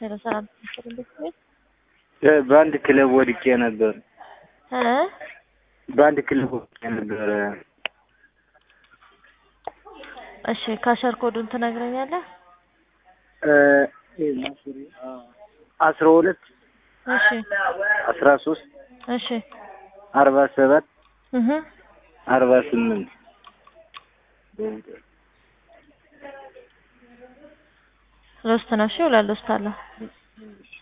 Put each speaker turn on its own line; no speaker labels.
ሄሎ ሰላም ትስጥር እንዴት ነሽ?
በአንድ ክለብ ወድቄ ነበር።
እ
በአንድ ክለብ ወድቄ ነበር።
እሺ ካሸር ኮዱን ትነግረኛለህ?
አስራ ሁለት
እሺ
አስራ ሶስት
እሺ
አርባ ሰባት
እህ
አርባ ስምንት
ሎስት ነው። እሺ ሁለት ሎስት አለ።